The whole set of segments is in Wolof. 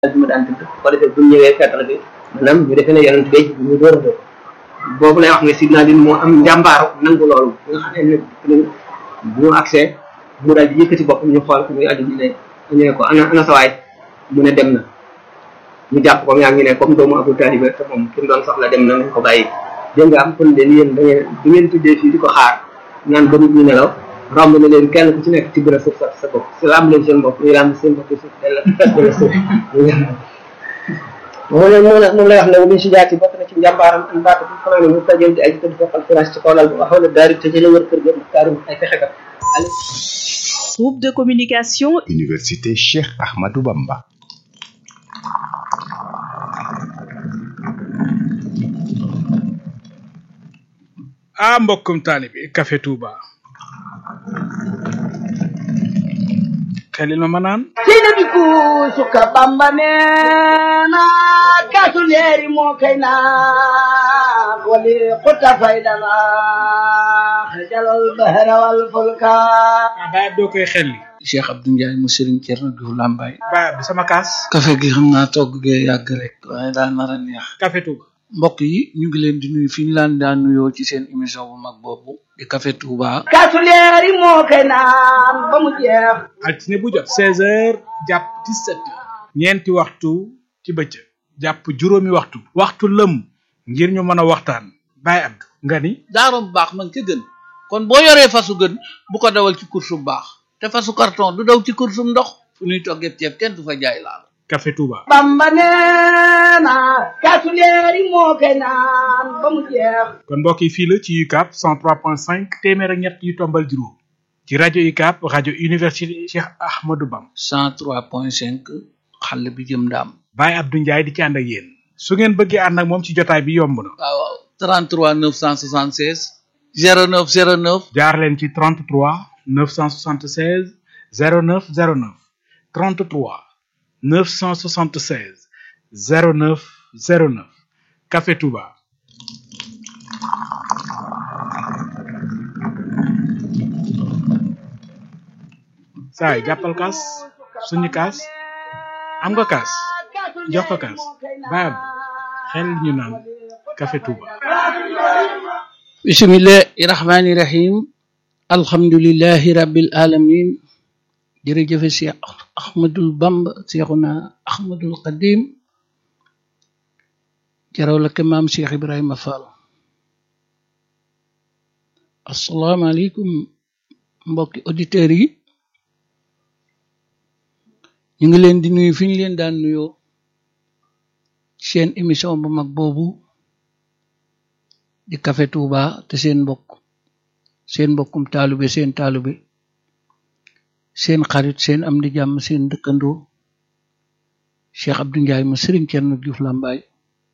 bi ma daan tudd ko defee bu ñu ñëwee feetal bi maanaam ñu defee ne yonent bi ñu door a door boobu lay wax ne sidna din moo am njàmbaaru nangu loolu nga xam ne bu ñu accès mu daal di yëkkati boppam ñu xool ko muy aju ñu ne ñu ne ko ana ana sawaay mu ne dem na ñu jàpp ko yaa ngi ne comme doomu Abu Talib te moom ki mu doon soxla dem na nañ ko bàyyi dégg nga am kon leen yéen da ngeen du ngeen tuddee fii di ko xaar naan ba nit ñi nelaw romb na leen kenn ku ci nekk ci bërëb suuf sa sa bopp si laam leen seen bopp ñu laam seen bopp suuf della della suuf moo ne moo ne moom lay wax ne min si jaati bokk na ci njàmbaaram an baata bu fanaane mu tajël di aji tëdd foqal firaas ci kaw lal bi waxaw na daari tëjële wër kër ga taarum ay fexekat Groupe de communication Université Cheikh Ahmadou Bamba ah mbokkum taalibi Café Touba xelil ma ma naan seyna bi kuusuka bamba neena kaasu leeri moo kay naa wali xuta faydana xajalal bahra wal fulka baay doo koy xelli Cheikh Abdou Ndiaye mu Serigne Thierno Diouf Lambaye baay bi sama kaas café gi xam naa togg gee yàgg rek waaye daa nar a neex Café Touba mbokk yi ñu ngi leen di nuyu fi ñu laan daan nuyoo ci seen émission bu mag boobu di Café Touba kaasu leeri moo kay naan ba mu jeex altine bu jot seize heures jàpp dix-sept heures ñeenti waxtu ci bëccëg jàpp juróomi waxtu waxtu lëm ngir ñu mën a waxtaan Baye Abdou nga ni daarom baax man ca gën kon boo yoree fasu gën bu ko dawal ci course bu baax te fasu carton du daw ci course bu ndox fu ñuy toggee ceeb kenn du fa jaay laal Café Touba bamba neena kaasu leeri moo kay naan ba mu jeex kon mbokk yi fii la ci UCAB 103.5 téeméer ak ñett yu tombal juróom ci rajo UCAB rajo université Cheikh Ahmadou Bam 103.5 xale bi jëm ndaam Baye Abdou Ndiaye di ci ànd ak yéen su ngeen bëggee ànd ak moom ci jotaay bi yomb na waaw waaw 33 976 09 09 jaar leen ci 33 976 09 09 33 976 09 09 Café Touba saay jàppal kaas suñu kaas am nga kaas jox ko kaas baab xel ñu naan Café Touba bismillahi rahmani rahim alhamdulillahi rabbil alamin jërëjëfe Cheikh Ahmadul Bamba Cheikhuna Ahmadul Qadim jaraw la ke maam Cheikh Ibrahima Fall asalaamaaleykum mbokki auditeurs yi ñu ngi leen di nuyu fi ñu leen daan nuyoo seen émission bu mag boobu di Café Touba te seen mbokk seen mbokkum taalube seen taalube seen xarit seen am di jàmm seen dëkkandoo Cheikh Abdou Ndiaye mu Serigne Thierno Diouf Lambaye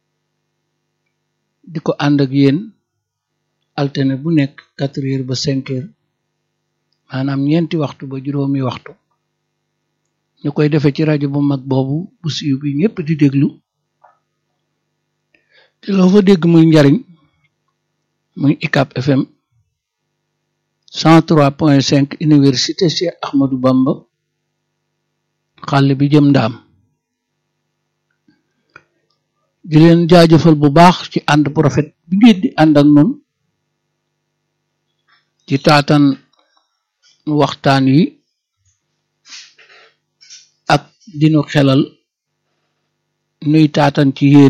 di ko ànd ak yéen altine bu nekk quatre heures ba cinq heures maanaam ñeenti waxtu ba juróomi waxtu ñu koy defee ci rajo bu mag boobu bu siiw bi ñëpp di déglu te loo fa dégg muy njariñ muy ICAP FM 103.5 université Cheikh Ahmadou Bamba xàll bi jëm ndaam di leen jaajëfal bu baax ci ànd bu rafet bi ngeen di ànd ak nun ci taatan waxtaan yi ak dinu xelal nuy taatan ci yéen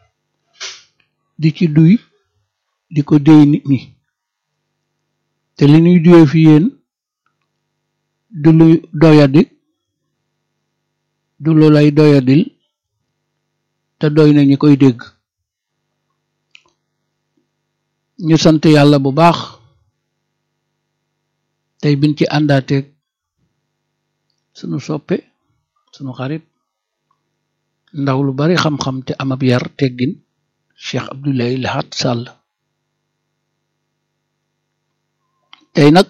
di ci duy di ko déy nit ñi te li ñuy duyee fi yéen du lu doyadi du lu lay doyadil te doy na ñi koy dégg ñu sant yàlla bu baax tey biñ ci àndaateeg sunu soppe sunu xarit ndaw lu bari xam-xam te am ab yar teggin Cheikh Abdoulaye Lahat Sall tey nag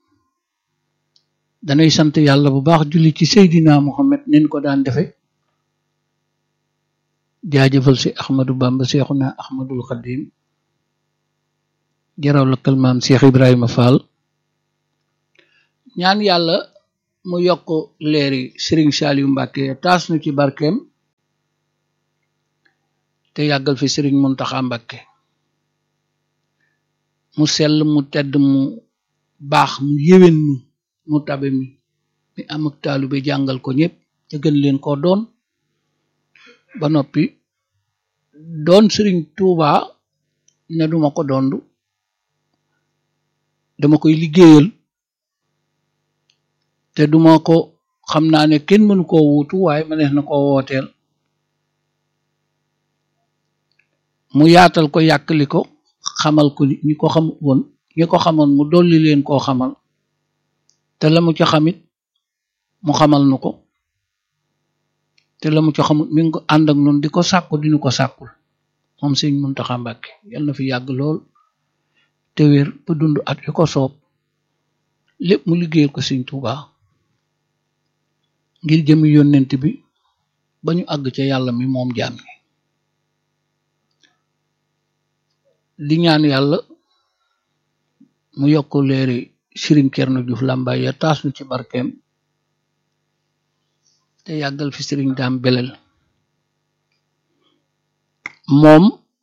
danay sant yàlla bu baax julli ci Seydina Muhammad nin ko daan defe jaajëfal si Ahmadou Bamba Seexuna Ahmadul Xadim jaraw la kalmaam Cheikh Ibrahima Fall ñaan yàlla mu yokk leeri Serigne Saliou Mbacke taas nu ci barkeem te yàggal fi sëriñ Muntaxa Mbakke mu sell mu tedd mu baax mu yéwén mu mu tabe mi mi am ak taalu bi jàngal ko ñëpp te gën leen koo doon ba noppi doon sëriñ Tuuba ne duma ko dondu dama koy liggéeyal te duma ko xam naa ne kenn mënu koo wuutu waaye mënees na koo wooteel mu yaatal ko yàkkali ko xamal ko ñi ko xam woon ñi ko xamoon mu dolli leen koo xamal te la mu ca xamit mu xamal nu ko te la mu ca xamut mi ngi ko ànd ak nun di ko sàkku dinu ko sàkkul moom sëñ Muntaxa Mbàkke yal na fi yàgg lool te wér ba dund at yu ko soob lépp mu liggéeyal ko sëñ Tuubaa ngir jëmi yónnent bi ba ñu àgg ca yàlla mi moom jaam ñi di ñaan yàlla mu yokk leeri Sëriñ Cerno Juuf Làmbaay ya taas nu ci barkeem te yàggal fi sëriñ daam belel moom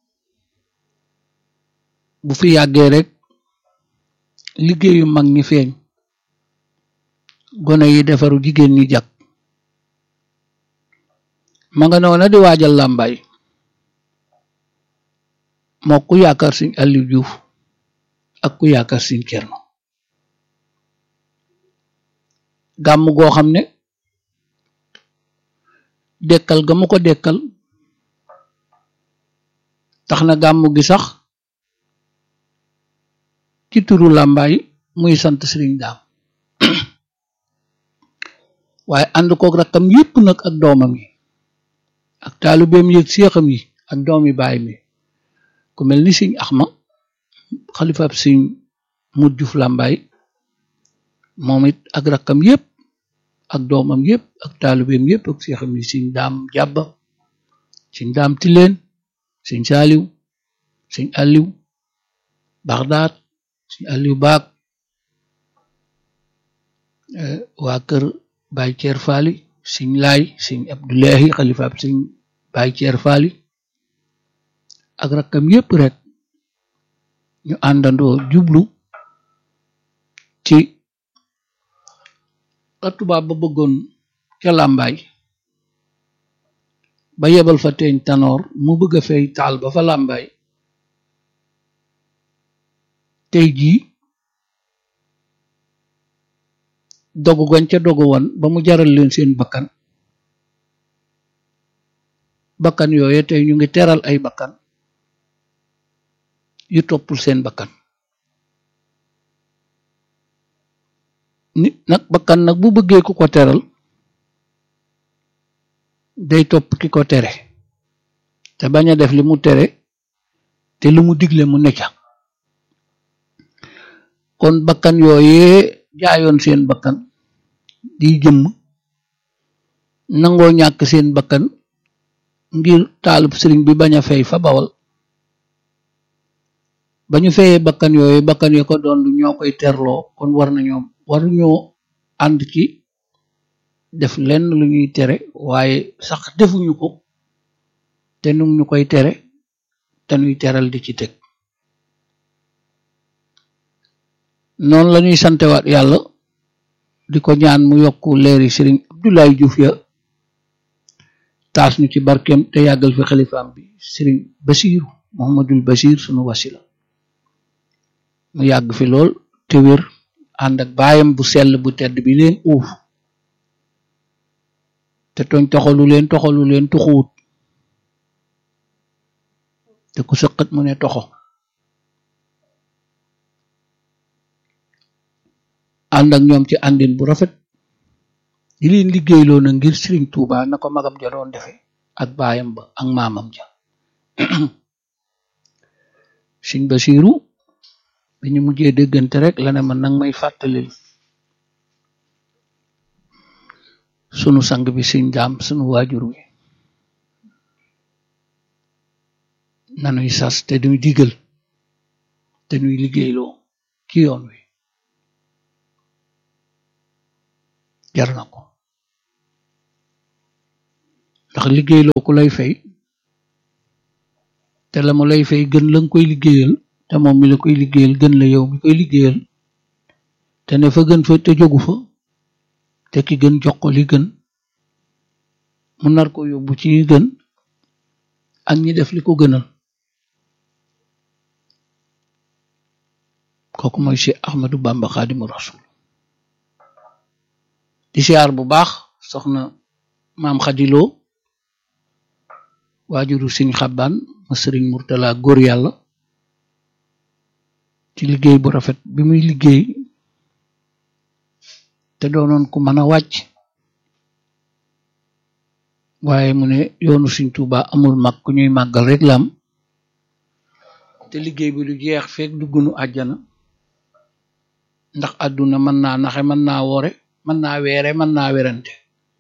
bu fi yàggee rek liggéeyu mag ñi feeñ gone yi defaru jigéen ñi jag ma nga noona di waajal làmbaay moo ku yaakaar Sëriñ Aliou Diouf ak ku yaakaar Sëriñ Cerno gàmm goo xam ne dekkal ga mu ko dekkal tax na gàmm gi sax ci turu làmbaay muy sant sëriñ daam waaye ànd kook rakkam yépp nag ak doomam yi ak taalibeem yi ak séexam yi ak doomi baay mi ku mel ni sëñ axma xalifaab sëñ mut juf làmbaay moom it ak rakkam yépp ak doomam yépp ak taalibeem yépp ak séexam yi sëñ daam jàbba sëñ daam tileen sëñ saaliw sëñ alliw baxdaat sëñ alliw baag waa kër baay ceer faali sëñ laay sëñ abdullahi xalifaab sëñ baay ceer faali ak rakkam yépp rek ñu àndandoo jublu ci la tubaab ba bëggoon ca làmbaay ba yebal fa teeñ tanoor mu bëgg a fay taal ba fa làmbaay tey jii dogu gañ ca dogu woon ba mu jaral leen seen bakkan bakkan yooye tey ñu ngi teral ay bakkan yu toppul seen bakkan nit nag bakkan nag bu bëggee ku ko teral day topp ki ko tere te bañ a def li mu tere te lu mu digle mu necca kon bakkan yooyee jaayoon seen bakkan di jëmm nangoo ñàkk seen bakkan ngir taalub sëriñ bi bañ a fay fa bawal ba ñu feyee bakkan yooyu bakkan yo ko doon ñoo koy terloo kon war nañoo waruñoo ànd ci def lenn lu ñuy tere waaye sax defuñu ko te nu ñu koy tere te ñuy teral di ci teg noonu la ñuy santewaat yàlla di ko ñaan mu yokk leeri sëriñ Abdoulaye Diouf ya taas ñu ci barkeem te yàggal fi xalifaam bi sëriñ Basiiru Muhammadul Basiir sunu wasila mu yàgg fi lool te wér ànd ak baayam bu sell bu tedd bi leen uuf te tooñ toxalu leen toxalu leen tuxuwut te ku sëqat mu ne toxo ànd ak ñoom ci àndin bu rafet di leen liggéeyloo na ngir Sëriñ Tuuba na ko magam ja doon defe ak baayam ba ak maamam ja Sëriñ Basiiru bi ñu mujjee déggante rek la ne man nag may fàttalil sunu sang bi Sëriñ Daam sunu waajur wi nanuy sas te duy digal te nuy liggéeyloo ci yoon wi jar na ko ndax liggéeyloo ku lay fay te la mu lay fay gën la nga koy liggéeyal te moom mi la koy liggéeyal gën la yow mi koy liggéeyal te ne fa gën fa te jógu fa te ki gën jox ko li gën mu nar ko yóbbu ci yi gën ak ñi def li ko gënal kooku mooy Cheikh Ahmadou Bamba Xaadimu Rasul di siyaar bu baax soxna maam xadiloo waajuru siñ xabbaan ma sëriñ murtala góor yàlla ci liggéey bu rafet bi muy liggéey te doonoon ku mën a wàcc waaye mu ne yoonu siñ tuuba amul mag ku ñuy màggal rek la am te liggéey bi du jeex fekk duggunu àjjana ndax àdduna mën naa naxe mën naa woore mën naa weere mën naa werante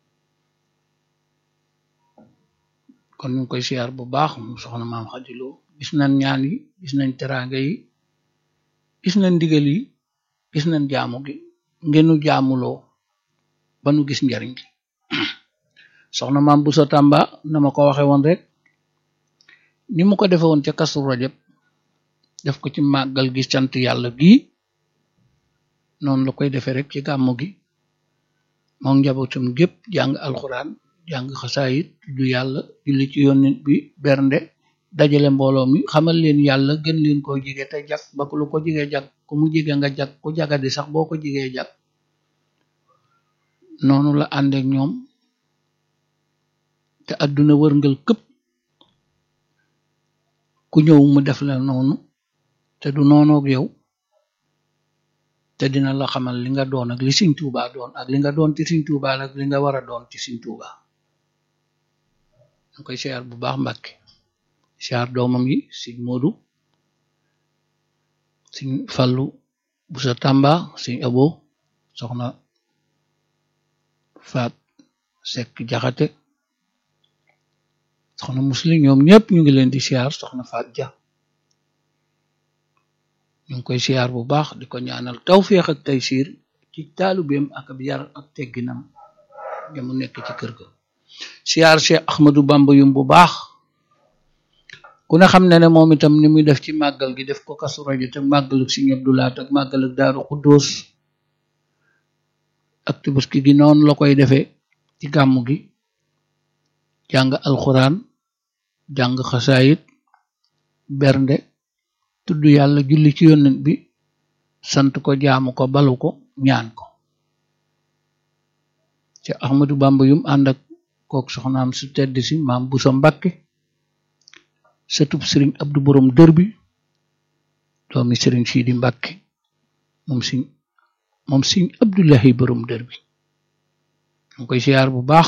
kon ñu ngi koy siyaar bu baax mu soxna maam xadiloo gis nañ ñaan yi gis nañ teraanga yi gis nañ ndigal yi gis nañ jaamu gi ngenu jaamuloo ba nu gis njariñ li soxna maam bu sa tàmba na ma ko waxe woon rek ni mu ko defe woon ca kasu rajab def ko ci màggal gi sant yàlla gii noonu la koy defee rek ci gàmmu gi moom njabootam gépp jàng alxuraan jàng xasaayit du yàlla julli ci yonent bi bernde dajale mbooloo mi xamal leen yàlla gën leen koo jige te jag ba lu ko jigee jag ku mu jige nga jag ku jagadi sax boo ko jigee jag noonu la àndeek ñoom te àdduna wërngal këpp ku ñëw mu def la noonu te du noonoog yow te dina la xamal li nga doon ak li Sëriñ Tuubaa doon ak li nga doon ci Sëriñ Tuubaa ak li nga war a doon ci Sëriñ Tuubaa ñu koy siyaar bu baax Mbàkke siyaar doomam yi Sëriñ Moodu Sëriñ Fallu bu sa Tàmba Sëriñ Abo soxna Faat Sekk Jaxate soxna Muslim ñoom ñëpp ñu ngi leen di siyaar soxna Faat Ja ñu ngi koy siyaar bu baax di ko ñaanal tawféex ak taysiir ci taalubeem ak ab yar ak tegginam ya mu nekk ci kër ga siyaar Cheikh Ahmadou Bamba yum bu baax ku ne xam ne ne moom itam ni muy def ci màggal gi def ko kasu rajo te màggaluk si ñëpp du laat ak màggaluk daaru xuddoos ak tabaski gi noonu la koy defee ci gàmmu gi jàng alxuraan jàng xasaayit bernde tudd yàlla julli ci yonent bi sant ko jaamu ko balu ko ñaan ko ci Ahmadou Bamba yum ànd ak kook soxnaam su tedd si maam bu sa Mbàkke sëtub sëriñ Abdu borom dër bi doomi sëriñ Sidi Mbàkke moom siñ moom siñ Abdullahi borom dër bi ñu koy siyaar bu baax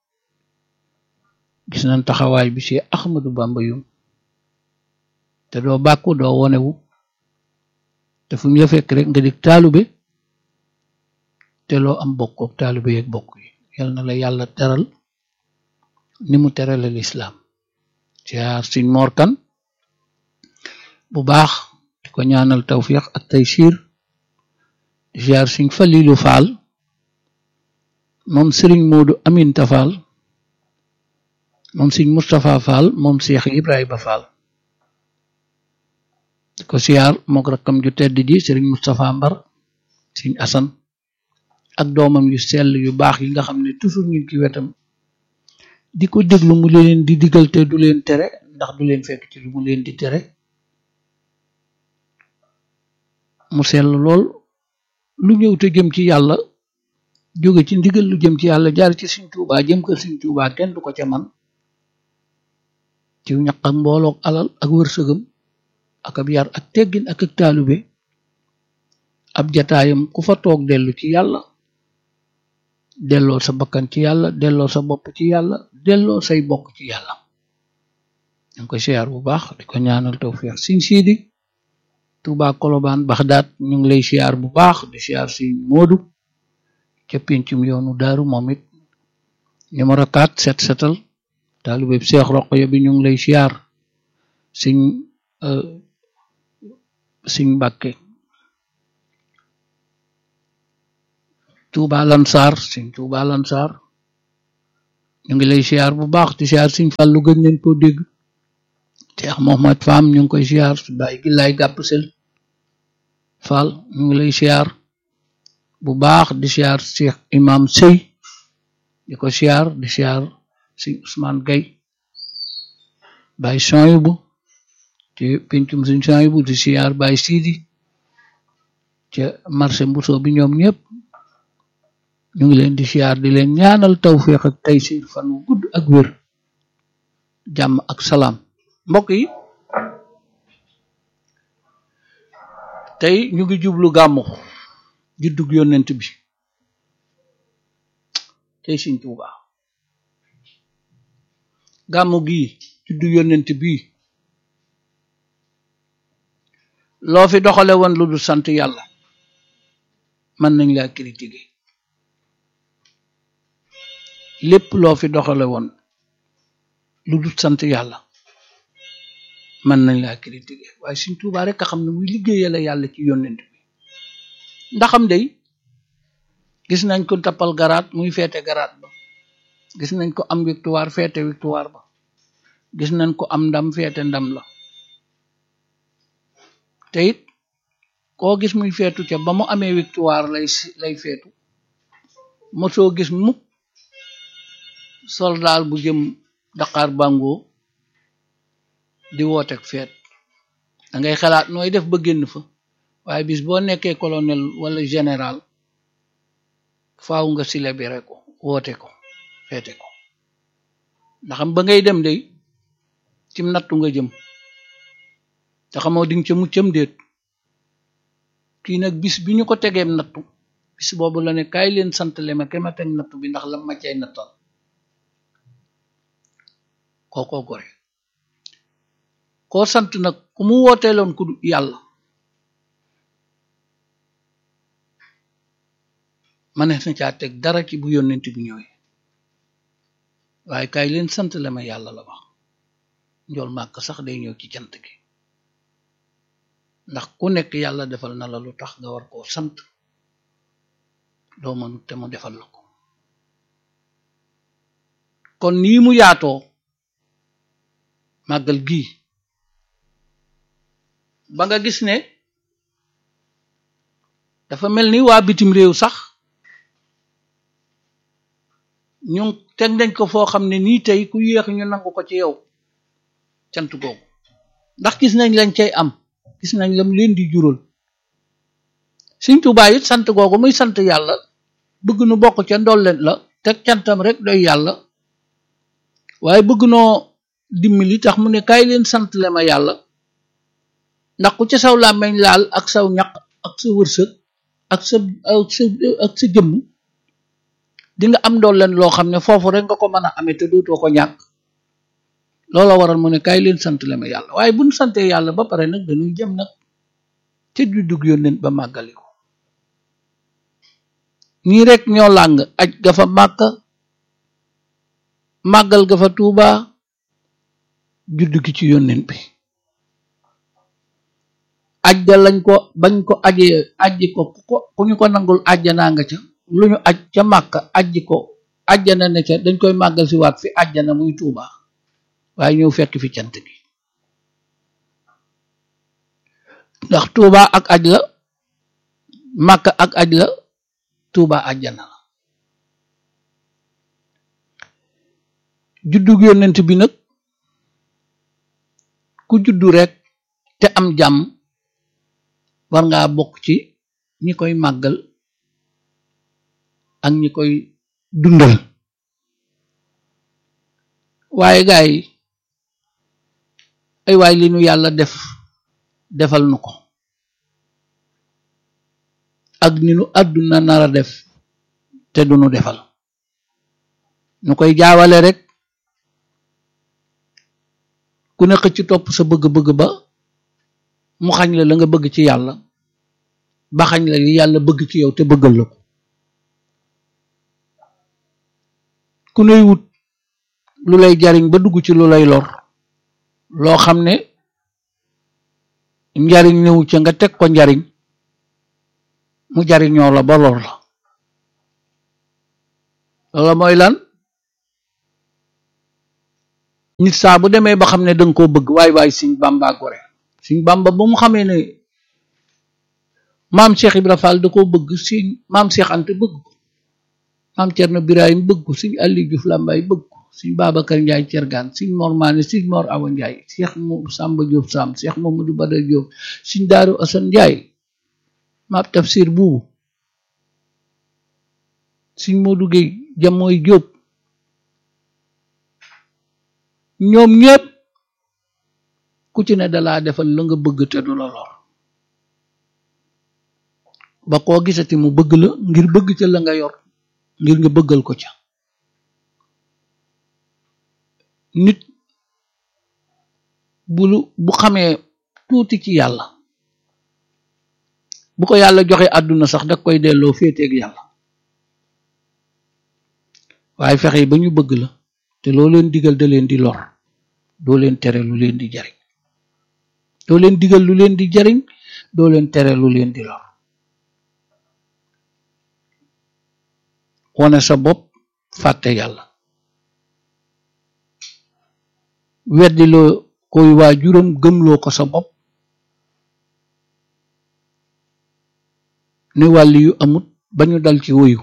gis nañ taxawaay bi ci Ahmadou Bamba yum te doo bàkku doo wonewu te fu mu la fekk rek nga dig taalube te loo am bokkook taalube yeeg bokk yi yal na la yàlla teral ni mu terale lislaam siyaar siñ morkan bu baax di ko ñaanal tawfiq ak taysiir di siyaar siñ falilu faal moom sëriñ moodu aminta faal moom siñ mustapha faal moom seex ibrahima faal di ko siyaar mook rakkam ju tedd ji sëriñ Moustapha Mbar sëriñ Asan ak doomam yu sell yu baax yi nga xam ne toujours ñu ci wetam di ko déglu mu leen di digal te du leen tere ndax du leen fekk ci lu mu leen di tere mu sell lool lu ñëw te jëm ci yàlla jóge ci ndigal lu jëm ci yàlla jaar ci Sëriñ Tuubaa jëm kër Sëriñ Tuubaa kenn du ko ca man ci ñaq ak mboolook alal ak wërsëgam ak ab yar ak teggin ak ak taalube ab jataayam ku fa toog dellu ci yàlla delloo sa bakkan ci yàlla delloo sa bopp ci yàlla delloo say bokk ci yàlla ñu ngi koy siyaar bu baax di ko ñaanal tawfiix siñ siidi Tuubaa Kolobaan Baxdaat ñu ngi lay siyaar bu baax di siyaar siñ Moodu ca pincum yoonu daaru moom it numéro 4 set setal taalube Seex Roqaya bi ñu ngi lay siyaar siñ siñ Mbàkke Tuuba Lansar siñ Tuuba Lansar ñu ngi lay siyaar bu baax di siyaar siñ Fàllu gën leen koo dégg Cheikh Mohammed Fam ñu ngi koy siyaar bàyyi gi lay gàpp sel Fall ñu ngi lay siyaar bu baax di siyaar Cheikh Imam Sey di ko siyaar di siyaar si Ousmane Gay bàyyi Soyibu ci pencum suñ Soyibu di siyaar bàyyi Sidi ca marché Mbuso bi ñoom ñëpp ñu ngi leen di siyaar di leen ñaanal tawféex ak taysir fan wu gudd ak wér jàmm ak salaam mbokk yi tey ñu ngi jublu gàmmu juddug yonent bi tey Sëñ Tuuba gàmmu gi juddug yonent bi loo fi doxale woon lu du sant yàlla mën nañ laa critiquer lépp loo fi doxale woon lu du sant yàlla mën nañ laa critiquer waaye Sëñ Tuuba rek a xam ne muy liggéeyale yàlla ci yonent bi ndaxam day gis nañ ko tappal garaat muy feete garaat ba gis nañ ko am victoire feete victoire ba gis nañ ko am ndam feete ndam la te it koo gis muy feetu ca ba mu amee victoire lay lay feetu mosoo gis mukk soldaal bu jëm Dakar Bango di wooteeg feet da ngay xalaat nooy def ba génn fa waaye bis boo nekkee colonel wala général faaw nga célébrer ko woote ko feete ko ndaxam ba ngay dem day cim nattu nga jëm te xamoo di nga ca muccam déet kii nag bis bi ñu ko tegeem nattu bis boobu la ne kaay leen sant le ma ke ma teg nattu bi ndax la ma cay nattal kookoo gore koo sant nag ku mu wooteeloon ku yàlla manees na caa teg dara ci bu yónnent bi ñëwee waaye kaay leen sant le ma yàlla la wax njool màkk sax day ñëw ci cant gi ndax ku nekk yàlla defal na la lu tax nga war koo sant doo mënut te mu defal la ko kon nii mu yaatoo màggal gii ba nga gis ne dafa mel ni waa bitim réew sax ñu teg nañ ko foo xam ne nii tey ku yéex ñu nangu ko ci yow cant googu ndax gis nañ lañ cay am gis nañ lam leen di jural Sëñ Tuubaa it sant googu muy sant yàlla bëgg nu bokk ca ndolleen la teg cantam rek doy yàlla waaye bëgg noo dimbali tax mu ne kaay leen sant le ma yàlla ndax ku ca saw làmmeñ laal ak saw ñaq ak sa wërsëg ak sa ak sa ak sa jëmm di nga am ndolleen loo xam ne foofu rek nga ko mën a amee te dootoo ko ñàkk loola waral mu ne kaay leen sant le ma yàlla waaye buñ sante yàlla ba pare nag dañuy jëm nag ca juddug yónnent ba màggali ko ñii rek ñoo làng aj ga fa màkka màggal ga fa tuuba juddu gi ci yónnent bi aj ga lañ ko bañ ko ajee ajji ko ko ku ñu ko nangul ajjanaa nga ca lu ñu aj ca màkka ajji ko ajjana ne ca dañ koy màggal si waat fi ajjana muy tuuba waaye ñëw fekk fi cant gi ndax tuuba ak aj la màkka ak aj la tuuba ajjana la juddug yónnent bi nag ku juddu rek te am jàmm war ngaa bokk ci ñi koy màggal ak ñi koy dundal waaye gaay yi ay waay li nu yàlla def defal nu ko ak ni nu àdduna nara def te du nu defal nu koy jaawale rek ku ne xëcc topp sa bëgg-bëgg ba mu xañ la la nga bëgg ci yàlla ba xañ la li yàlla bëgg ci yow te bëggal la ko ku nuy wut lu lay jariñ ba dugg ci lu lay lor loo xam ne njariñ ñëw ca nga teg ko njariñ mu jariñoo la ba lor la loola mooy lan nit saa bu demee ba xam ne danga koo bëgg waay waay Sëñ Bamba gore Sëñ Bamba ba mu xamee ne maam Cheikh Ibra Fall da koo bëgg Sëñ maam Cheikh Anta bëgg ko maam Cerno Birahim bëgg ko Sëñ Aliou Diouf Lambaye bëgg ko Sëñ Babacar Ndiaye Cergaan Sëñ Mor Maane Sëñ Mor Awa Ndiaye Cheikh Mo Samba Diop Sam Cheikh Mamadou Badar Diop Sëñ Daaru Asan Ndiaye maam Tafsir Buubu Sëñ Modou Gueye Jamooy Diop ñoom ñépp ku ci ne dalaa defal la nga bëgg te du la lor ba koo gisati mu bëgg la ngir bëgg ca la nga yor ngir nga bëggal ko ca nit bu lu bu xamee tuuti ci yàlla bu ko yàlla joxe àdduna sax da koy delloo féeteeg yàlla waaye fexe ba ñu bëgg la te loo leen digal da leen di lor doo leen tere lu leen di jariñ doo leen digal lu leen di jariñ doo leen tere lu leen di lor wone sa bopp fàtte yàlla weddiloo koy waajuram gëmloo ko sa bopp ne wàlli yu amut ba ñu dal ci woyu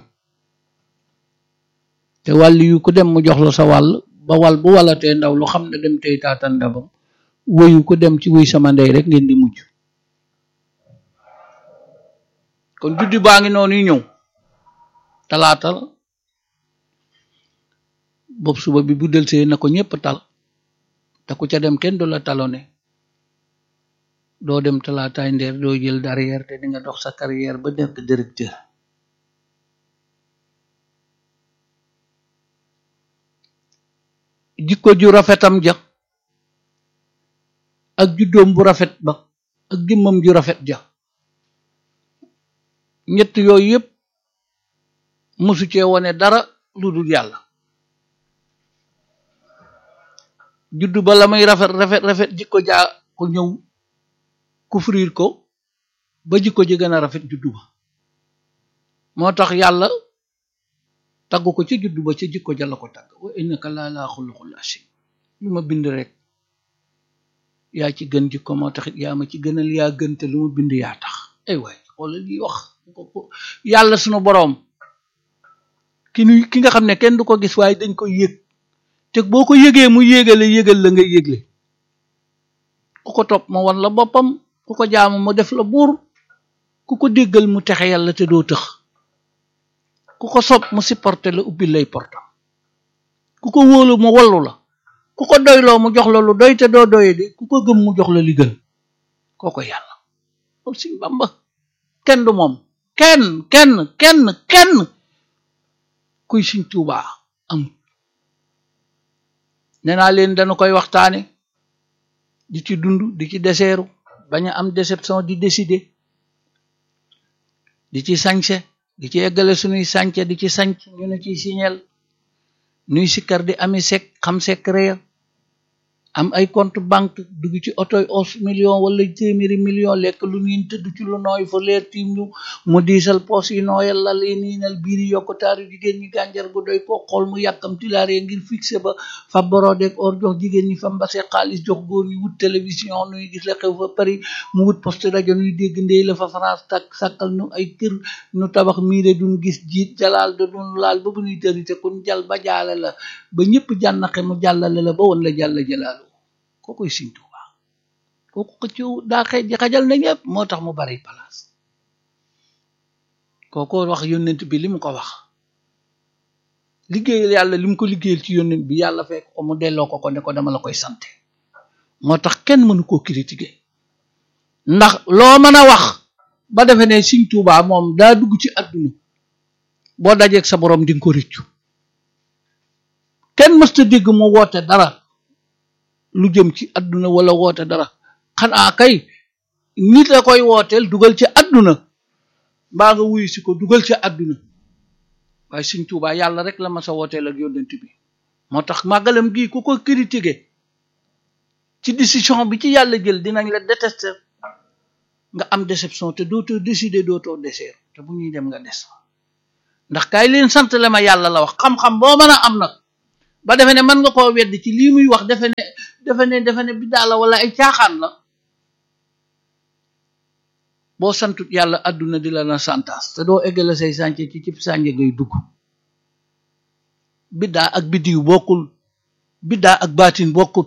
te wàlli yu ku dem mu jox la sa wàll ba wal bu walatee ndaw lu xam ne dem tey taatan ndabam woyu ku dem ci wuy sama ndey rek ngeen di mujj kon juddi baa ngi noonu ñëw talaatal bopp suba bi bu delsee na ko ñépp tal te ku ca dem kenn du la talone doo dem talaataay ndeer doo jël derrière te di nga dox sa carrière ba nekk directeur jikko ju rafetam ja ak juddoom bu rafet ba ak jëmmam ju rafet ja ñett yooyu yépp musu cee wone dara lu dul yàlla juddu ba la muy rafet rafet rafet jikko jaa ko ñëw kufrir ko ba jikko ji gën a rafet juddu ba moo tax yàlla tagg ko ci juddu ba ci jikko ja la ko tagg wa innaka laa laa xuluqul asim lu ma bind rek yaa ci gën jikko moo taxit yaa ma ci gënal yaa gën te lu ma bind yaa tax ay waay xoolal li wax yàlla sunu boroom ki nu ki nga xam ne kenn du ko gis waaye dañ ko yëg te boo ko yëgee mu yégale yëgal la nga yégle ku ko topp ma wan la boppam ku ko jaamu mu def la buur ku ko déggal mu texe yàlla te doo tëx ku ko sopp mu supporté la ubbi lay portam ku ko wóolu mu wallu la ku ko doyloo mu jox la lu doy te doo doye di ku ko gëm mu jox la li gën kooko yàlla loolu Sëñ Bamba kenn du moom kenn kenn kenn kenn kuy Sëñ Tuubaa am nee naa leen dañu koy waxtaane di ci dund di ci deseeru bañ a am déception di décider di ci sañse di ci eggale suñuy sànce di ci sanc ñu ne ciy signel nuy sikkar di ami sek xam secret ya am ay compte banque dugg ci otoy os million wala téeméeri million lekk lu niin tëdd ci lu nooy fa leer tiim ñu mu diisal poos yi nooyal lal yi niinal biir yi yokk taaru jigéen ñi gànjar gu doy ko xool mu yàkkam tilaaree ngir fixé ba fa borodeek or jox jigéen ñi fa mbase xaalis jox góor ñi wut télévision nuy gis la xew fa Paris mu wut poste rajo nuy dégg ndey la fa France tak sàkkal nu ay kër nu tabax miire duñ gis jiit jalaal da duñ laal ba bu ñuy tërite kun jal ba jaale la ba ñëpp jànnaxe mu jàllale la ba woon la jàll jalaalu kookoy Sëñ Tuubaa kooku xëccoo daa xëy ji xajal na ñëpp moo tax mu bari place kooko wax yónnent bi li mu ko wax liggéeyal yàlla li mu ko liggéeyal ci yónnent bi yàlla fekk ko mu delloo ko ko ne ko dama la koy sante moo tax kenn mënu koo critiquer ndax loo mën a wax ba defe ne Sëñ Tuubaa moom daa dugg ci àdduna boo dajeeg sa borom di nga ko rëccu kenn mësta dégg mu woote dara lu jëm ci àdduna wala woote dara xanaa kay nit la koy wooteel dugal ci àdduna mbaa nga wuyu si ko dugal ci àdduna waaye Sëñ Tuubaa yàlla rek la ma sa wooteel ak yónnent bi moo tax màggalam gii ku ko critiquer ci décision bi ci yàlla jël dinañ la détester nga am déception te dootoo décider dootoo deseer te bu ñuy dem nga des ndax kaay leen sant la ma yàlla la wax xam-xam boo mën a am nag ba defe ne mën nga koo weddi ci lii muy wax defe ne defe ne defe ne biddaa la wala ay caaxaan la boo santut yàlla àdduna di la na santaas te doo eggale say sànce ci cib sànce ngay dugg biddaa ak biddiw bokkul biddaa ak baatin bokkut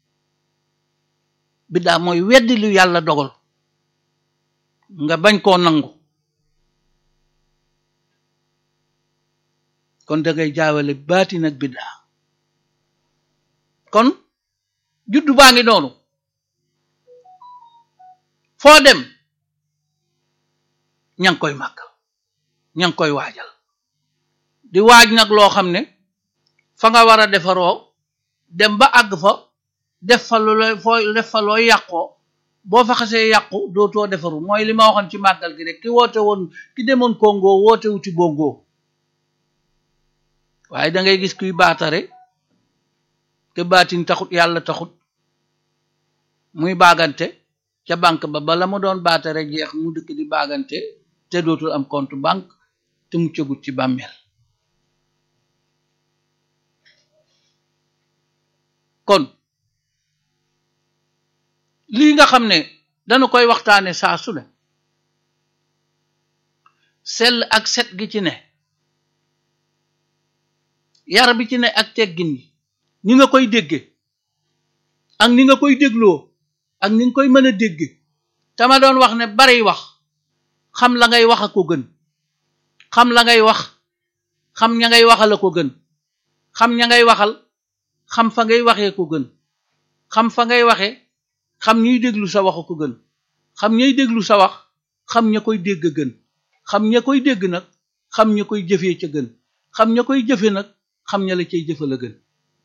biddaa mooy weddi lu yàlla dogal nga bañ koo nangu kon da ngay jaawale baatin ak biddaa kon juddu baa ngi noonu foo dem ña ngi koy màggal ña ngi koy waajal di waaj nag loo xam ne fa nga war a defaroo dem ba àgg fa def fa lu lay foo def fa loo yàqoo boo fa xasee yàqu dootoo defaru mooy li ma waxoon ci màggal gi rek ki woote woon ki demoon Congo woote wuti bongo waaye da ngay gis kuy baatare te baatin taxut yàlla taxut muy baagante ca banque ba bala mu doon baatare jeex mu dëkk di baagante te dootul am compte banque te mu cëgut ci bàmmeel kon lii nga xam ne dañu koy waxtaane saa su ne sell ak set gi ci ne yar bi ci ne ak teggin yi ni nga koy dégge ak ni nga koy dégloo ak ni nga koy mën a dégge te ma doon wax ne bari wax xam la ngay wax a ko gën xam la ngay wax xam ña ngay waxal a ko gën xam ña ngay waxal xam fa ngay waxee ko gën xam fa ngay waxe xam ñuy déglu sa wax ko gën xam ñay déglu sa wax xam ña koy dégg gën xam ña koy dégg nag xam ña koy jëfee ca gën xam ña koy jëfe nag xam ña la cay jëfal a gën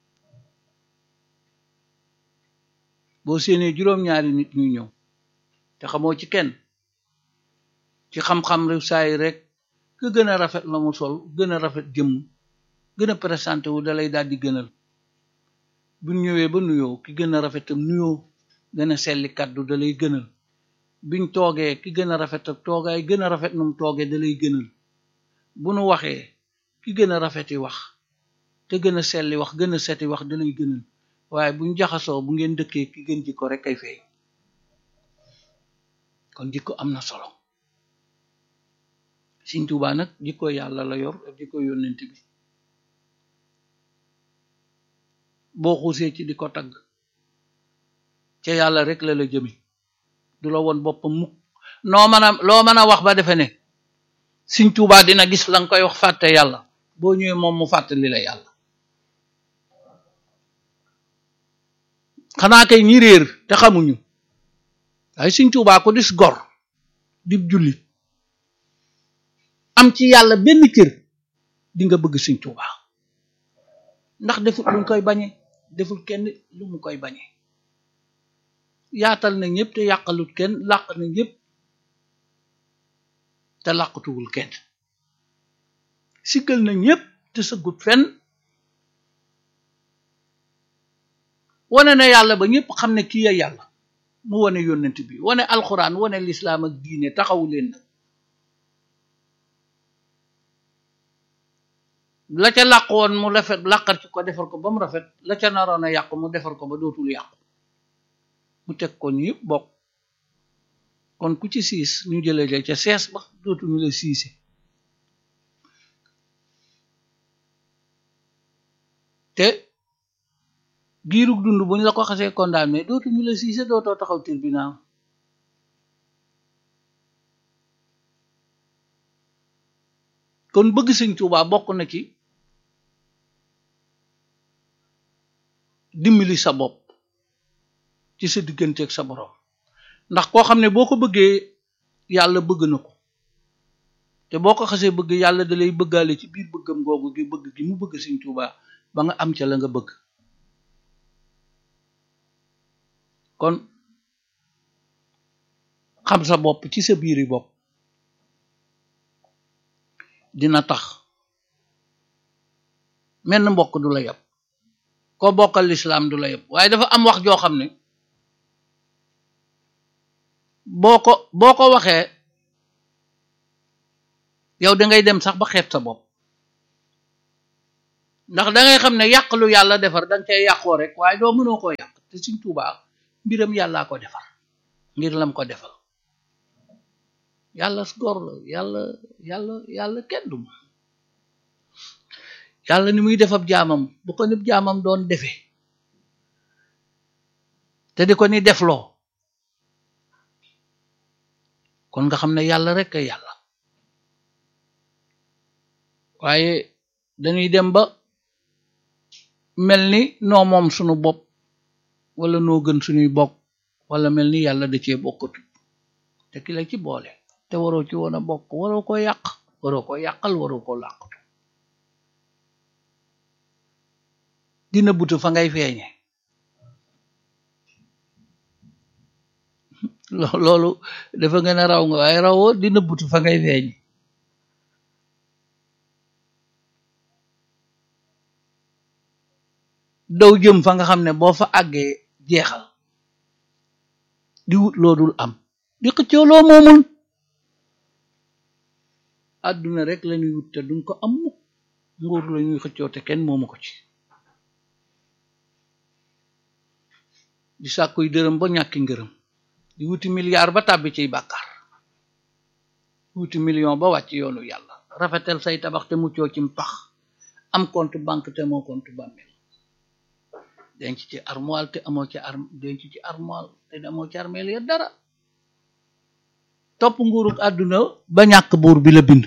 boo séenee juróom-ñaari nit ñuy ñëw te xamoo ci kenn ci xam-xam rew saay rek ka gën a rafet la mu sol gën a rafet jëmm gën a présenté wu dalay daal di gënal bu ñëwee ba nuyoo ki gën a rafetam nuyoo gën a selli kàddu dalay gënal biñ toogee ki gën a rafet ak toogaay gën a rafet num toogee dalay gënal bu nu waxee ki gën a rafeti wax te gën a selli wax gën a seti wax dalay gënal waaye buñ jaxasoo bu ngeen dëkkee ki gën jikko rek kay feeñ kon jikko am na solo Sëñ Tuubaa nag jikko yàlla la yor ak jikko yónnent bi boo xuusee ci di ko tagg ca yàlla rek la la jëme du la woon boppam mukk noo mën a loo mën a wax ba defe ne Sëñ Tuubaa dina gis la nga koy wax fàtte yàlla boo ñëwee moom mu fàttali la yàlla xanaa kay ñi réer te xamuñu waaye Sëñ Tuubaa ko dis gor dib jullit am ci yàlla benn cër di nga bëgg Sëñ Tuubaa ndax deful lu mu koy bañe deful kenn lu mu koy bañe yaatal na ñëpp te yàqalut kenn làq na ñëpp te làqatuwul kenn siggal na ñëpp te sëggut fenn wane na yàlla ba ñëpp xam ne kii ya yàlla mu wane yónnent bi wane alxuraan wane lislaam ak diine taxawu leen nag la ca làq woon mu rafet làqar ci ko defar ko ba mu rafet la ca naroon a yàqu mu defar ko ba dootul yàqu mu teg ko ñu yëpp bokk kon ku ci siis ñu jëlee la ca sees ba dootuñu la siise te giirug dund buñ la ko xasee condamné dootuñu la siise dootoo taxaw tribunal kon bëgg Sëñ Tuubaa bokk na ci dimbali sa bopp ci sa diggante ak sa borom ndax koo xam ne boo ko bëggee yàlla bëgg na ko te boo ko xasee bëgg yàlla da lay bëggaale ci biir bëggam googu gi bëgg gi mu bëgg Sëñ Tuubaa ba nga am ca la nga bëgg kon xam sa bopp ci sa biiri bopp dina tax menn mbokk du la yab koo bokkal lislaam du la yab waaye dafa am wax joo xam ne boo ko boo ko waxee yow da ngay dem sax ba xeeb sa bopp ndax da ngay xam ne yàq lu yàlla defar da nga cay yàqoo rek waaye doo mënoo koo yàq te Sëñ Tuubaa mbiram yàllaa ko defar ngir lam ko defal yàlla góor la yàlla yàlla yàlla kenn du moom yàlla ni muy defab jaamam bu ko nib jaamam doon defe te di ko ni defloo kon nga xam ne yàlla rek a yàlla waaye dañuy dem ba mel ni noo moom sunu bopp wala noo gën suñuy bokk wala mel ni yàlla da cee bokkatu te ki la ci boole te waroo ci woon a bokk waroo ko yàq waroo ko yàqal waroo ko làqatu dina butu fa ngay feeñe loolu dafa gën a raw nga waaye rawoo dina butu fa ngay feeñe daw jëm fa nga xam ne boo fa àggee jeexal di wut loo dul am di xëccoo loo moomul àdduna rek lañuy wut te duñ ko am mukk nguur la ñuy xëccoo te kenn moomu ko ci di sàkkuy dërëm ba ñàkki ngërëm di wuti milliard ba tàbbi ciy bàkkaar wuti million ba wàcc yoonu yàlla rafetal say tabax te muccoo ci pax am compte banque te moo compte bàmmeel denc ci armoire te amoo ci arm denc ci armoire te amoo ci armeel ya dara topp nguuruk àdduna ba ñàkk buur bi la bind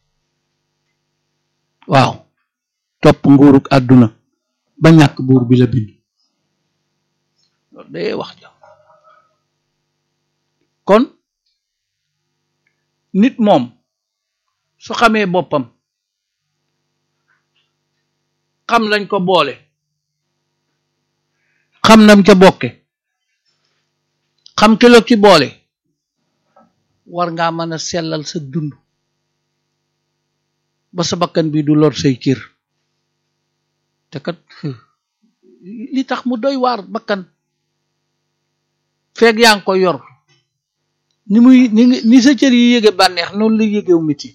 waaw topp nguuruk àdduna ba ñàkk buur bi la bind loolu day wax ja kon nit moom su xamee boppam xam lañ ko boole xam nam ca bokke xam ki la ci boole war ngaa mën a sellal sa dund ba sa bakkan bi du lor say cër te kat li tax mu doy waar bakkan feeg yaa ngi ko yor ni muy ni ni sa cër yi yége bànneex noonu la yégew miti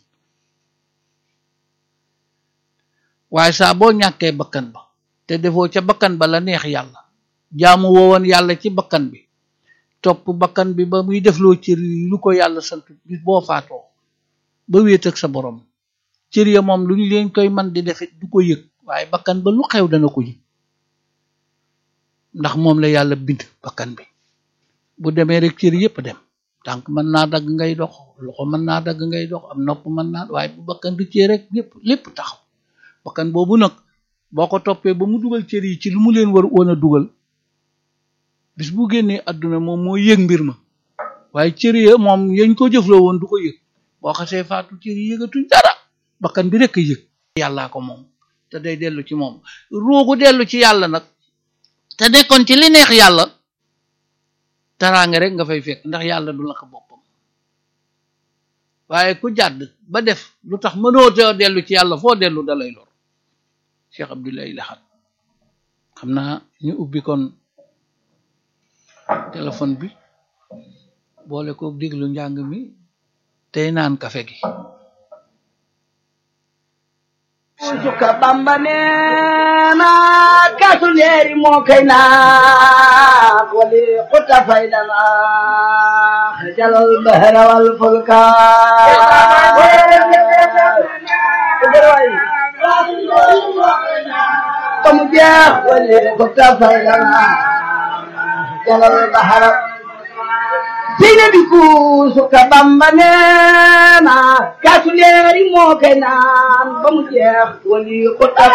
waaye saa boo ñàkkee bakkan ba te defoo ca bakkan ba la neex yàlla jaamu woowoon yàlla ci bakkan bi topp bakkan bi ba muy defloo cër yi lu ko yàlla sant bis boo faatoo ba wéet ak sa borom cër ya moom lu ñu leen koy man di defit du ko yëg waaye bakkan ba lu xew dana ko yëg ndax moom la yàlla bind bakkan bi bu demee rek cër yépp dem tànk mën naa dagg ngay dox loxo mën naa dagg ngay dox am nopp mën naa waaye bu bakkan di cër rek lépp lépp taxaw bakkan boobu nag boo ko toppee ba mu dugal cër yi ci lu mu leen war woon a dugal bis bu génnee àdduna moom moo yëg mbir ma waaye cër ya moom yañ ko jëfloo woon du ko yëg boo xasee faatu cër yi yëgatuñ dara bakkan bi rek a yëg yàllaa ko moom te day dellu ci moom ruugu dellu ci yàlla nag te nekkoon ci li neex yàlla taraange rek nga fay fekk ndax yàlla du la ko boppam waaye ku jàdd ba def lu tax mënoo te dellu ci yàlla foo dellu dalay lor Cheikh Abdoulaye Lahat xam naa ñu ubbi kon téléphone bi boole ko déglu njàng mi tey naan kafe gi Suka Bamba neena kaasu leeri moo koy naan wali xuta faydana xajalal bahra wal fulka kamu jeex wali xuta faydana xajalal bahra seyna bi ku suka Bamba neena kaasu leeri moo koy naan ba mu jeex wali xuta